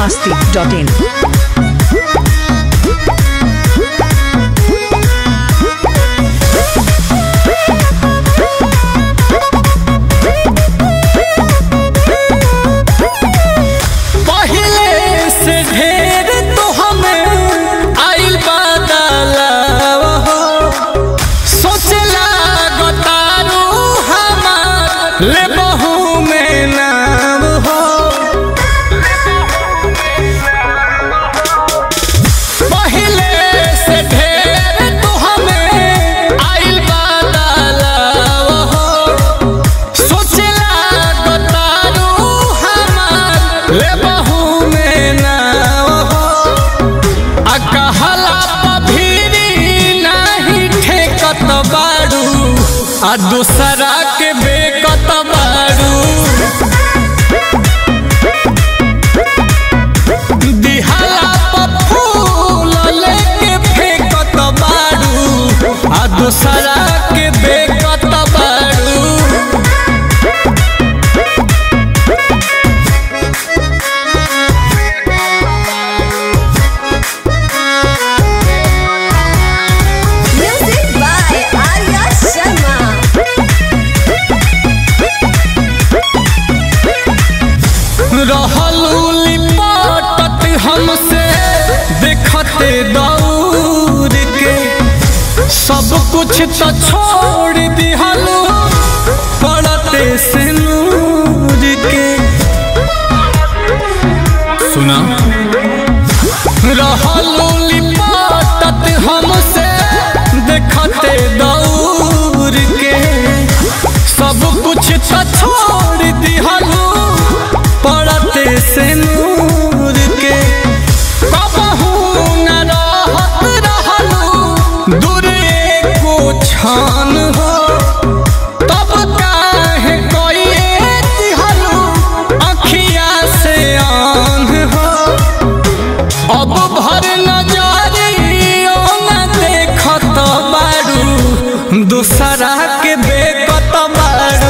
masti.in. पहिले से ढेर तो हमें आइल बदलाव हो सोचला गतारू हमार ले बहू में नाम हो पहिले से ढेर तो हमें आइल बदलाव हो सोचला गतारू हमार ले बहू में नाव हो आ कहला पभीरी नाही ठेकत बाड़ू आ दूसरा के बेकत बाड़ू दिहाला प फूल लेके फेंकत बाड़ू आ दूसरा के बेकत बाड़ू Music by Arya Sharma. रहलू लिपटत हमसे देखते दौड़ के सब कुछ तो छोड़ दिहलू पड़ते से नूर के सुना रहलू लिपटत हमसे देखते दौड़ के सब कुछ तो छोड़ दिहलू पड़ते से नूर के कबहू न रहत रहलू दूरे को छान हो तब काहे कोइए दिहलू अखिया से आन हो अब भर नजरियो न देखत बारू दूसरा के बेकत बारू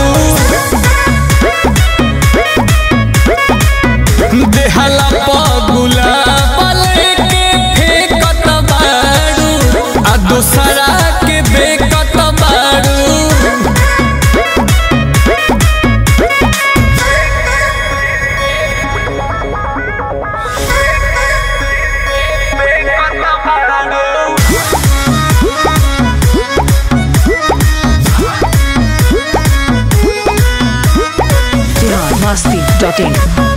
देहला पगुला बले के फेकत बारू आ दूसरा के बेकत बारू Bihar masti.in.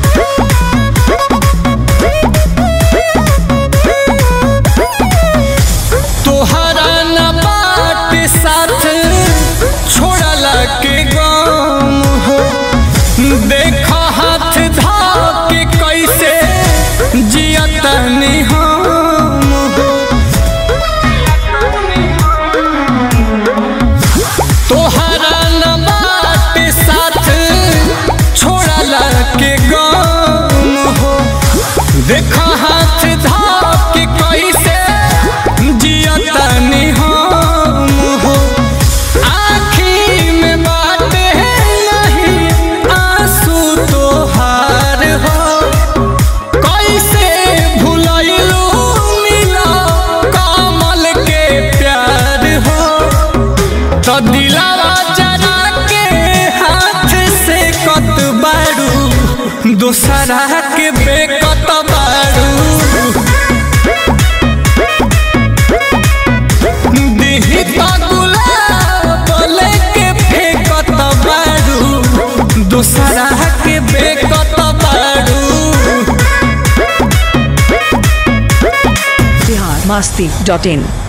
तोहरा न बाट साथ छोड़ला के गम हो देख हाथ धा के कैसे जियतनी हम हो तोहरा न बाट साथ छोड़ला के गम हो देख हाथ धा के कैसे जियतनी हम हो आँखी में बात है नहीं आंसू तोहार हो कैसे भुलैलू मिला कमल के प्यार हो तो दिलावा जरा के हाथ से कत बारू दूसरा के बेकत बारू दिही तो गुलाब लेके फेंकत बारू दूसरा के बेकत बारू Bihar masti.in.